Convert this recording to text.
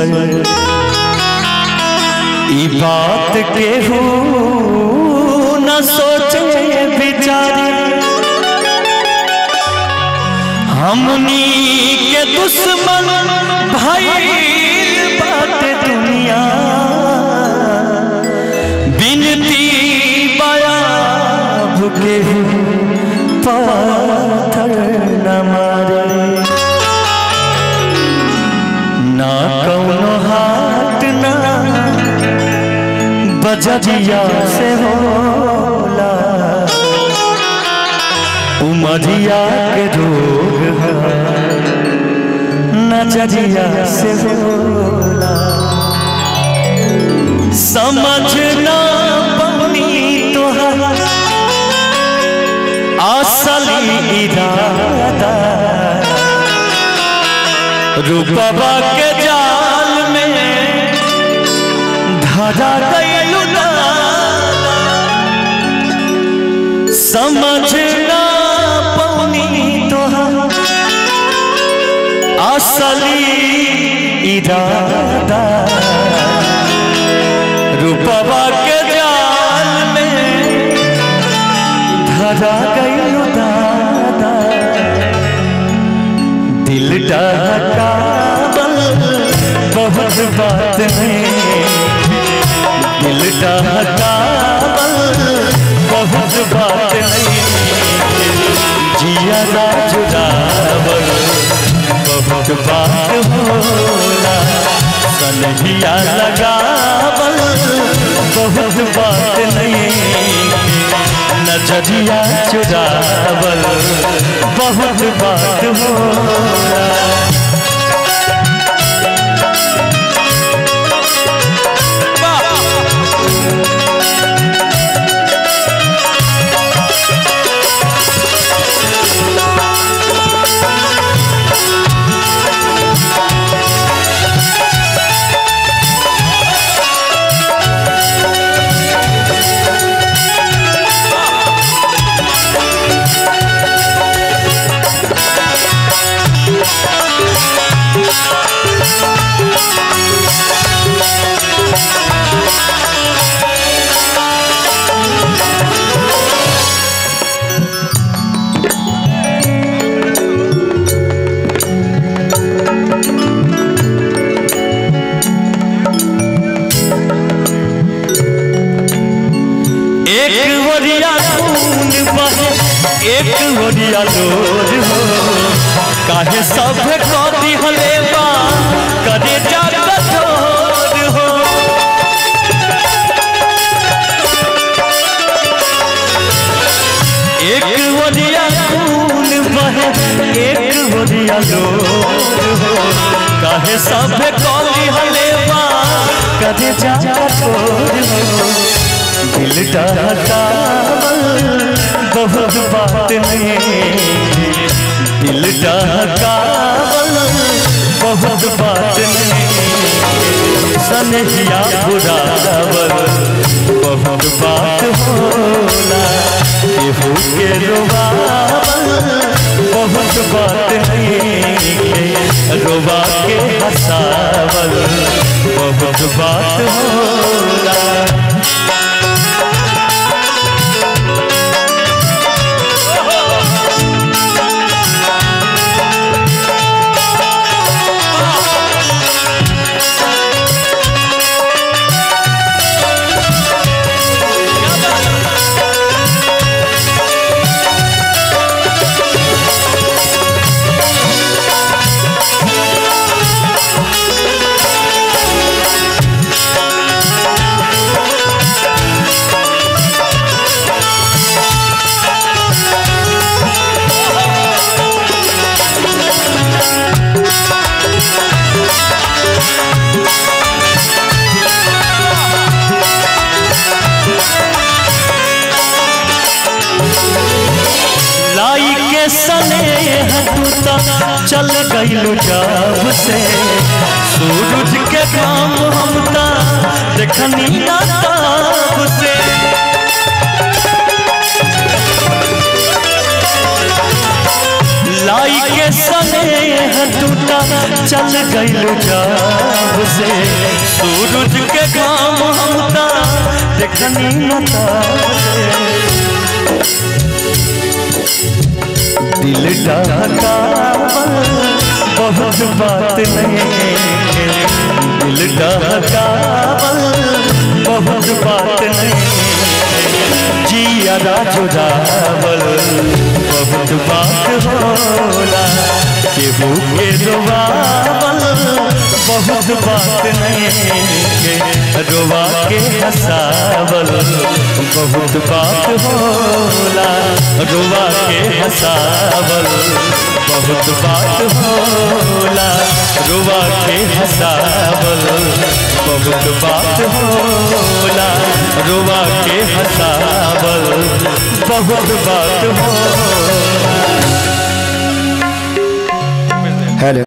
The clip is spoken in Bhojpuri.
ईश्वर ई बात के हो न सोचे बिचारी हमनी के दुश्मन भाई बात दुनिया बिनती बया भुके पाथर न मारे ना कौनो हाथ ना बजरिया से होला उमरिया के रोग है नजरिया से होला समझना पवनी तोहरा असली इरादा रूपवा के जाल में धरा गइलू समझना पौनी तोहर असली इरादा रूपवा के जाल में धरा गइलू दादा दिल डहकावल बहुत बात है दिल डहकावल बहुत बात है जिया जुड़ावल बहुत बात होला सनहिया लगावल बहुत बात नहीं नजरिया चुरावल बहुत बात होला एक ओरिया खून बहे एक ओरिया लोर हो काहे सब कदी हले बा करे जा कठोर हो एक ओरिया खून बहे एक ओरिया लोर हो काहे सब कदी हले बा करे जा कठोर हो दिल डहकावल बहुत बात नहीं दिल डहकावल बहुत बात नहीं सनहिया बुरावल बहुत बात होला केहू के रोवावल बहुत बात नहीं रोवा के हंसावल बहुत बात होला लाई के सने हटूता चल गईलू जब से सूरज के काम हमता देखनी ना तब से लाई के स्नेह टूटा चल गइल जब से सूरज के घाम हमता देखनी न तब से दिल डहकावल बहुत बात नहीं दिल डहकावल बहुत बात नहीं जियादा जुदावल बहुत बात होला केहू के रोवावल बहुत बात नहीं के रोवा के हंसावल बहुत बात होला रोवा के हंसावल बहुत बात होला रोवा के हंसावल बहुत बात होला रोवा के हंसावल बहुत बात होला हेलो